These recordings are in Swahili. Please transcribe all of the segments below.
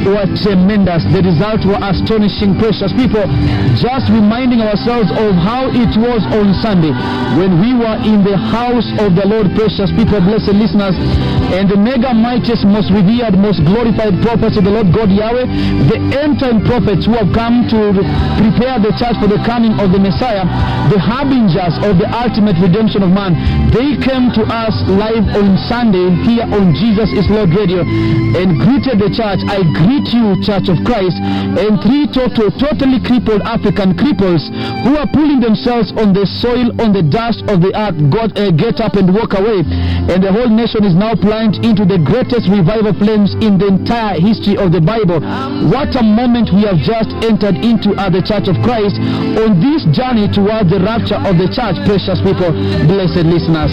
were tremendous. The results were astonishing, precious people. Just reminding ourselves of how it was on Sunday when we were in the house of the Lord, precious people, blessed listeners, and the mega mightiest, most revered, most glorified prophets of the Lord God Yahweh, the end time prophets who have come to prepare the church for the coming of the Messiah, the harbingers of the ultimate redemption of man, they came to us live on Sunday here on Jesus is Lord Radio and greeted the church. I greet you, Church of Christ, and three total, totally crippled African cripples who are pulling themselves on the soil, on the dust of the earth. God, uh, get up and walk away. And the whole nation is now plunged into the greatest revival flames in the entire history of the Bible. What a moment we have just entered into at the Church of Christ on this journey towards the rapture of the church, precious people, blessed listeners.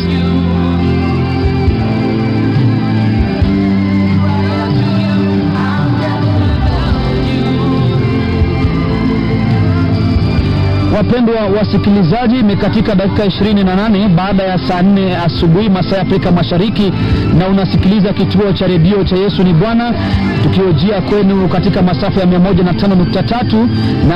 Wapendwa wasikilizaji, imekatika dakika 28 baada ya saa 4 asubuhi masaa ya Afrika Mashariki, na unasikiliza kituo cha redio cha Yesu ni Bwana, tukiojia kwenu katika masafa ya 105.3 na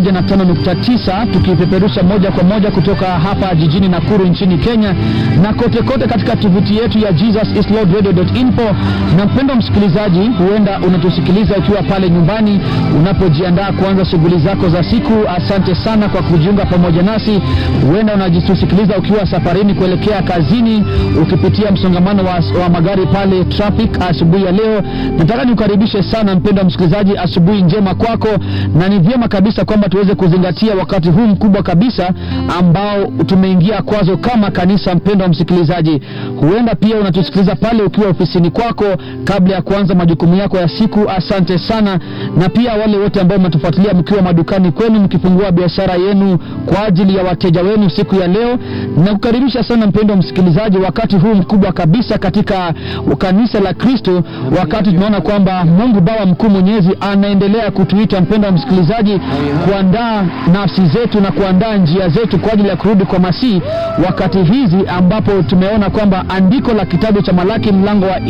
105.9, tukipeperusha moja kwa moja kutoka hapa jijini Nakuru nchini Kenya na kote kote katika tovuti yetu ya jesusislordradio.info. Na mpendwa msikilizaji, huenda unatusikiliza ukiwa pale nyumbani unapojiandaa kuanza shughuli zako za siku. Asante sana kwa kujiunga pamoja nasi. Huenda unajitusikiliza ukiwa safarini kuelekea kazini, ukipitia msongamano wa, wa magari pale traffic asubuhi ya leo. Nataka nikukaribishe sana mpendwa msikilizaji, asubuhi njema kwako, na ni vyema kabisa kwamba tuweze kuzingatia wakati huu mkubwa kabisa ambao tumeingia kwazo kama kanisa. Mpendwa msikilizaji, huenda pia unatusikiliza pale ukiwa ofisini kwako kabla ya kuanza majukumu yako ya siku. Asante sana, na pia wale wote ambao mnatufuatilia mkiwa madukani kwenu, mkifungua biashara yenu kwa ajili ya wateja wenu siku ya leo, na kukaribisha sana mpendwa msikilizaji, wakati huu mkubwa kabisa katika kanisa la Kristo, wakati tunaona kwamba Mungu Baba mkuu mwenyezi anaendelea kutuita mpendwa msikilizaji, kuandaa nafsi zetu na kuandaa njia zetu kwa ajili ya kurudi kwa Masihi, wakati hizi ambapo tumeona kwamba andiko la kitabu cha Malaki mlango wa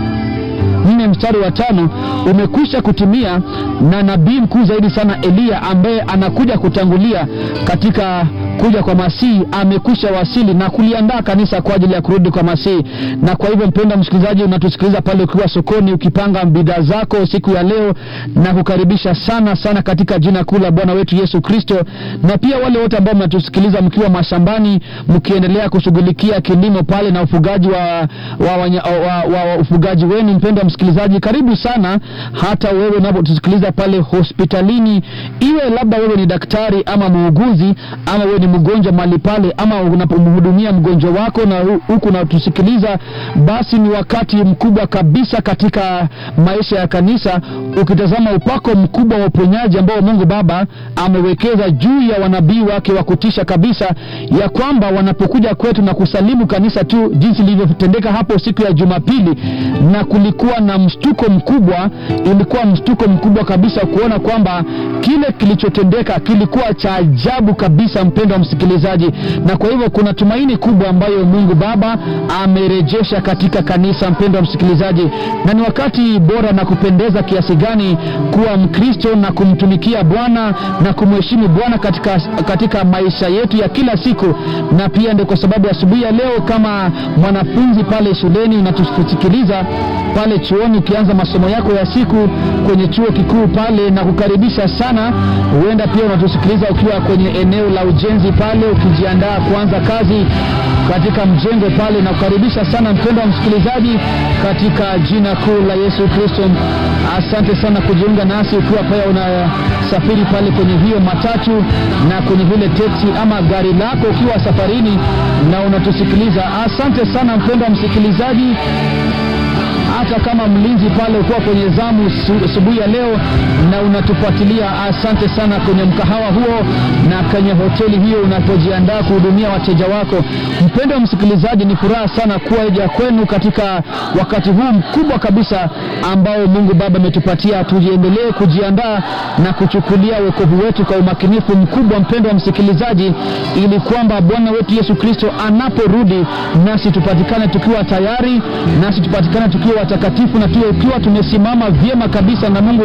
nne mstari wa tano umekwisha kutimia, na nabii mkuu zaidi sana Eliya ambaye anakuja kutangulia katika kuja kwa Masihi amekwisha wasili na kuliandaa kanisa kwa ajili ya kurudi kwa Masihi. Na kwa hivyo, mpenda msikilizaji, unatusikiliza pale ukiwa sokoni ukipanga bidhaa zako siku ya leo, na kukaribisha sana sana katika jina kuu la Bwana wetu Yesu Kristo, na pia wale wote ambao mnatusikiliza mkiwa mashambani mkiendelea kushughulikia kilimo pale na ufugaji wa, wa, wa, wa, wa, wa ufugaji wenu, mpenda msikilizaji, karibu sana. Hata wewe unapotusikiliza pale hospitalini, iwe labda wewe ni daktari ama muuguzi ama wewe ni mgonjwa mahali pale, ama unapomhudumia mgonjwa wako na huku unatusikiliza, basi ni wakati mkubwa kabisa katika maisha ya kanisa, ukitazama upako mkubwa wa uponyaji ambao Mungu Baba amewekeza juu ya wanabii wake wa kutisha kabisa, ya kwamba wanapokuja kwetu na kusalimu kanisa tu jinsi lilivyotendeka hapo siku ya Jumapili, na kulikuwa na mshtuko mkubwa. Ilikuwa mshtuko mkubwa kabisa kuona kwamba kile kilichotendeka kilikuwa cha ajabu kabisa, mpendwa msikilizaji, na kwa hivyo kuna tumaini kubwa ambayo Mungu Baba amerejesha katika kanisa, mpendwa msikilizaji, na ni wakati bora na kupendeza kiasi gani kuwa Mkristo na kumtumikia Bwana na kumheshimu Bwana katika, katika maisha yetu ya kila siku. Na pia ndio kwa sababu asubuhi ya leo kama mwanafunzi pale shuleni unatusikiliza pale chuoni ukianza masomo yako ya siku kwenye chuo kikuu pale, na kukaribisha sana. Huenda pia unatusikiliza ukiwa kwenye eneo la ujenzi pale ukijiandaa kuanza kazi katika mjengo pale, na kukaribisha sana mpendwa msikilizaji katika jina kuu la Yesu Kristo. Asante sana kujiunga nasi ukiwa pale unasafiri pale kwenye hiyo matatu na kwenye vile teksi ama gari lako ukiwa safarini na unatusikiliza. Asante sana mpendwa msikilizaji hata kama mlinzi pale ukiwa kwenye zamu asubuhi ya leo na unatufuatilia, asante sana kwenye mkahawa huo na kwenye hoteli hiyo unapojiandaa kuhudumia wateja wako. Mpendwa msikilizaji, ni furaha sana kuja kwenu katika wakati huu mkubwa kabisa ambao Mungu Baba ametupatia, tujiendelee kujiandaa na kuchukulia wokovu wetu kwa umakinifu mkubwa, mpendwa msikilizaji, ili kwamba Bwana wetu Yesu Kristo anaporudi nasi tupatikane tukiwa tayari, nasi tupatikane tukiwa watakatifu na tuwe ukiwa tumesimama vyema kabisa na Mungu